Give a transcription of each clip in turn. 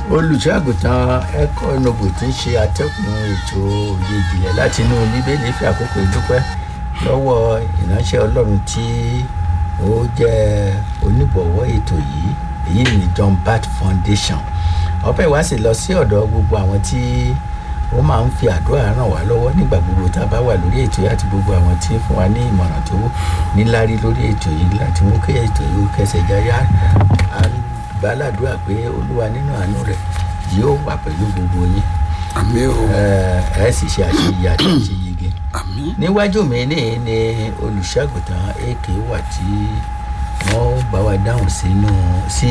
olùṣọ́àgùtàn ẹ̀kọ́ nobu tí ń ṣe atẹ́kùn ètò òye ìjìnlẹ̀ láti inú bíbélì fi àkókò ìdúpẹ́ lọ́wọ́ ìránṣẹ́ ọlọ́run tí ó jẹ́ oníbọ̀wọ́ ètò yìí èyí ni john bat foundation ọpẹ́ ìwá sì lọ sí ọ̀dọ̀ gbogbo àwọn tí ó máa ń fi àdúrà ràn wá lọ́wọ́ nígbà gbogbo tá a bá wà lórí ètò yìí àti gbogbo àwọn tí ń fún wa ní ìmọ̀ràn tó níláárí lórí ètò yìí láti mú kí ètò yìí ó kẹsẹ̀ jáyà á gbàládùá pé olúwa nínú àánú rẹ̀ yóò wà pẹ̀lú gbogbo yín àmì o ẹ ẹ sì ṣe àṣeyẹ àti àṣeyege àmì níwájú mi ní ní olùṣàgùtàn ak wà tí wọ́n bá wa dáhùn sínú sí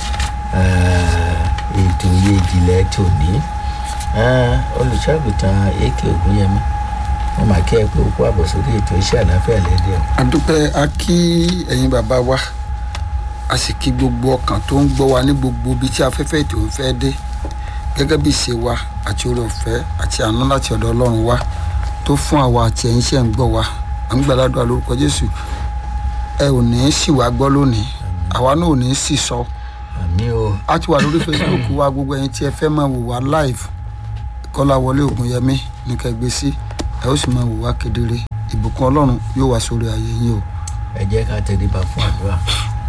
eh, ètò iye ìjìnlẹ̀ tòní Eh, olùṣàgùtàn ak ògúnyẹmí wọ́n máa kí ẹ pé ó kó àbọ̀ sórí ètò iṣẹ́ àlàáfíà lẹ́dẹ̀ o. adúpẹ́ a kí ẹ̀yin bàbá wa a sì kí gbogbo ọkàn tó ń gbọ́ wa ní gbogbo ibi tí afẹ́fẹ́ ètò ń fẹ́ dé gẹ́gẹ́ bí ìṣe wa àti oore ọ̀fẹ́ àti àánú láti ọ̀dọ̀ ọlọ́run wa tó fún àwa àti ẹ̀yin ṣe ń gbọ́ wa à ń gbàdúrà lórúkọ jésù ẹ ò ní í sì wá gbọ́ lónìí àwa náà ò ní í sì sọ àmì o a ti wà lórí facebook wa gbogbo ẹ̀yin tí ẹ fẹ́ máa wò wá live kọ́láwọlé ògùnyẹmí ní kẹgbẹ́ sí ẹ ó sì máa wò wá kedere ìbùkún ọlọ́run yóò wá sórí ayé yín o ẹ jẹ́ ká tẹríba fún àdúrà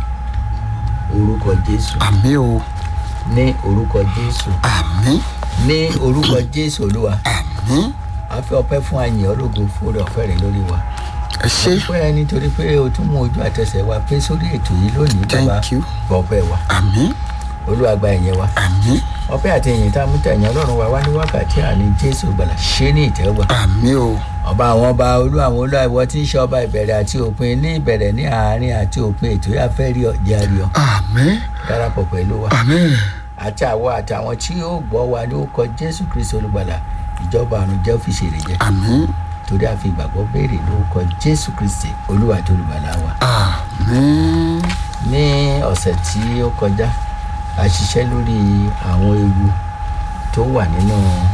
orúkọ jésù àmì o ní orúkọ jésù àmì ní orúkọ jésù olúwa àmì a fẹ́ ọpẹ́ fún àyìn ológo fún oore ọ̀fẹ́ rẹ lórí wa ẹ ṣé ọpẹ́ nítorí pé o tún mú ojú àtẹsẹ̀ wa pé sórí ètò yìí lónìí bàbá Thank you. ọpẹ́ wa àmì olúwa gba ìyẹn wa àmì ọpẹ́ àti ìyìn tá a mú tẹ̀yìn ọlọ́run wa wá ní wákàtí àní jésù gbàlà ṣé ní ìtẹ́wọ́gbà àmì o ọba àwọn ọba olú àwọn olú àìwọ tí ń ṣe ọba ìbẹ̀rẹ̀ àti òpin ní ìbẹ̀rẹ̀ ní àárín àti òpin ètò yà fẹ́ rí ọjà rí ọ àmì darapọ̀ pẹ̀lú wa àmì àti àwọ àtàwọn tí yóò gbọ́ wa ní orúkọ jésù kristu olùgbàlà ìjọba àrùn jẹ́ òfìsè rẹ̀ jẹ́ àmì torí a fi ìgbàgbọ́ béèrè lórúkọ jésù kristi olúwa tó olùgbàlà wa àmì ní ọ̀sẹ̀ tí ó kọjá a ṣiṣẹ́ lórí àwọn ewu tó wà nínú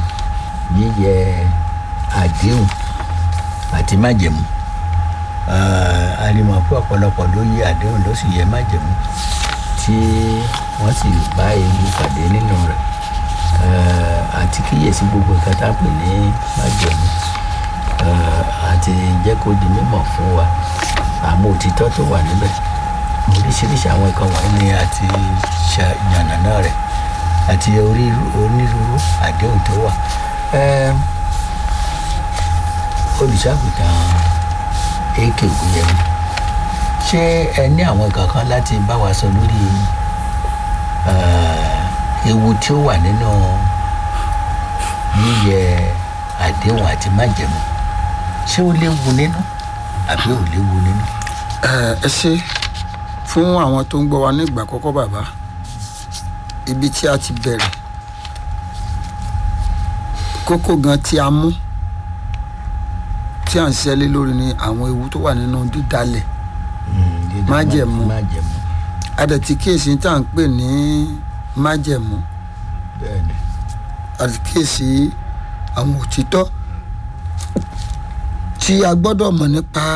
yíyẹ àdéhùn àti májẹ̀mú Ah, a rí mọ̀ pé ọ̀pọ̀lọpọ̀ ló yẹ àdéhùn ló sì yẹ májẹ̀mú tí wọ́n sì bá ewu pàdé nínú rẹ̀ Ah, àti kíyèsí gbogbo nǹkan tá a pè ní májẹ̀mú Ah, àti jẹ́ kó di mímọ̀ fún wa àmọ́ òtítọ́ tó wà níbẹ̀ oríṣiríṣi àwọn nǹkan wọ̀nyí ni a ti ṣa- yànnàná rẹ̀ àti orí- onírúurú àdéhùn tó wà. Ẹm, olùṣàgùtàn ak ògùnyẹmí ṣé ẹ ní àwọn nǹkan kan láti bá wa sọ lórí eh, ewu tí ó wà nínú yíyẹ àdéhùn àti májẹ̀mú ṣé ó léwu nínú àbí ò léwu nínú. ẹ ẹ ṣé fún àwọn tó ń gbọ́ wa ní ìgbà àkọ́kọ́ bàbá ibi tí a ti bẹ̀rẹ̀ kókó gan tí a mú tí à ń ṣiṣẹ́ lé lórí ni àwọn ewu tó wà nínú dídalẹ̀ Mm, dídá Májẹ̀mú. májẹ̀mú adẹ̀tí kíyèsí tá à ń pè ní májẹ̀mú bẹ́ẹ̀ ni. àti kíyèsí àwọn òtítọ́ tí a gbọ́dọ̀ mọ̀ nípa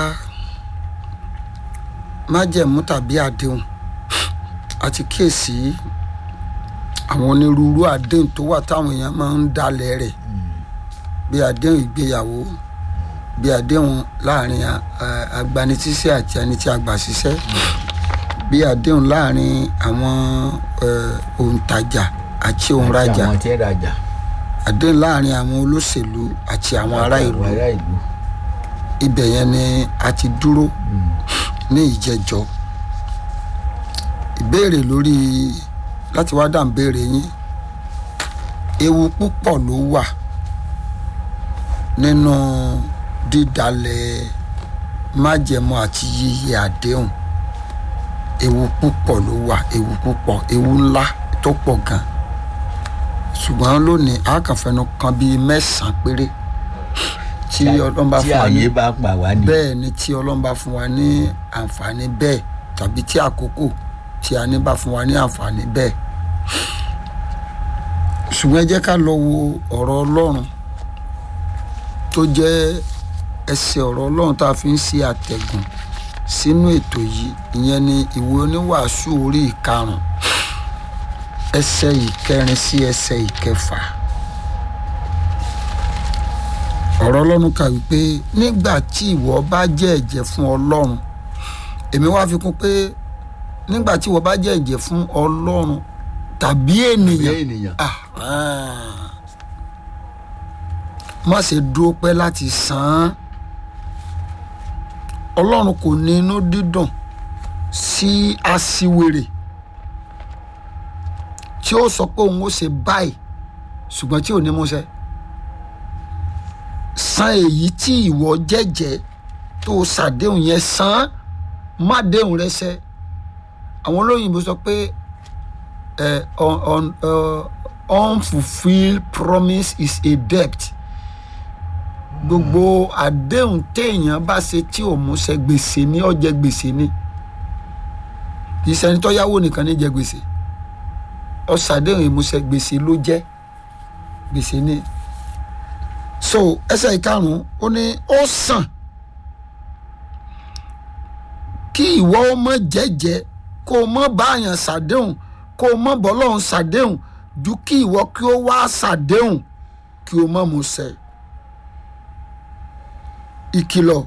májẹ̀mú tàbí àdéhùn àti kíyèsí àwọn onírúurú àdéhùn tó wà táwọn èèyàn máa ń dalẹ̀ rẹ̀ bí àdéhùn ìgbéyàwó bí àdéhùn láàrin a- a- agbanisíṣẹ́ àti ẹni tí a gbà síṣẹ́ bí àdéhùn láàrin àwọn eh, òǹtajà àti òǹrajà àti àwọn tí ń rajà àdéhùn láàrin àwọn olóṣèlú àti àwọn ará ìlú àwọn ará ìlú ibẹ̀ yẹn ni a ti dúró Mm. ní ìjẹjọ ìbéèrè lórí láti wá dà ń béèrè yín ewu púpọ̀ ló wà nínú dídalẹ̀ májẹ̀mú àti yíyẹ àdéhùn ewu púpọ̀ ló wà ewu púpọ̀ ewu ńlá tó pọ̀ gan ṣùgbọ́n lónìí a kàn fẹnu kan bíi mẹ́sàn-án péré tí ọlọ́run bá tí fún wa ní àyè bá pa wá ní. bẹ́ẹ̀ ni tí ọlọ́run bá fún wa ní àǹfààní bẹ́ẹ̀ tàbí tí àkókò tí a ní bá fún wa ní àǹfààní bẹ́ẹ̀. ṣùgbọ́n ẹ jẹ́ ká lọ wo ọ̀rọ̀ ọlọ́run tó jẹ́ ẹsẹ̀ ọ̀rọ̀ ọlọ́run tá a fi ń ṣe àtẹ̀gùn sínú ètò yìí ìyẹn ni ìwé oníwàásù orí ìkarùn ẹsẹ̀ ìkẹrin sí ẹsẹ̀ ìkẹfà ọ̀rọ̀ ọlọ́run kà wípé nígbà tí ìwọ bá jẹ́ ẹ̀jẹ̀ fún ọlọ́run èmi wá fi kún pé nígbà tí ìwọ bá jẹ́ ẹ̀jẹ̀ fún ọlọ́run tàbí bí ènìyàn ènìyàn Ah, ah. má ṣe dúró pẹ́ láti san án ọlọ́run kò ní inú dídùn sí aṣiwèrè tí ó sọ pé òun ó ṣe báyìí ṣùgbọ́n tí ò ní múṣẹ san èyí tí ìwọ jẹ́jẹ́ tó o ṣàdéhùn yẹn san án, má déhùn rẹ ṣẹ àwọn olóyìnbó sọ pé uh, on, on, uh, unfulfilled promise is a debt gbogbo àdéhùn téèyàn bá ṣe tí ò múṣẹ gbèsè ní ọjẹ gbèsè ní kì í ṣẹni tó yáwó nìkan ní jẹ gbèsè ọṣàdéhùn ìmúṣẹ gbèsè ló jẹ gbèsè ní so ẹsẹ̀ ìkarùn-ún ó ní ó sàn kí ìwọ ó mọ jẹ́jẹ́ kó o mọ báyàn ṣàdéhùn kó o mọ bọ́lọ́hún ṣàdéhùn ju kí ìwọ kí o wá ṣàdéhùn kí o mọ mú ṣẹ. ìkìlọ̀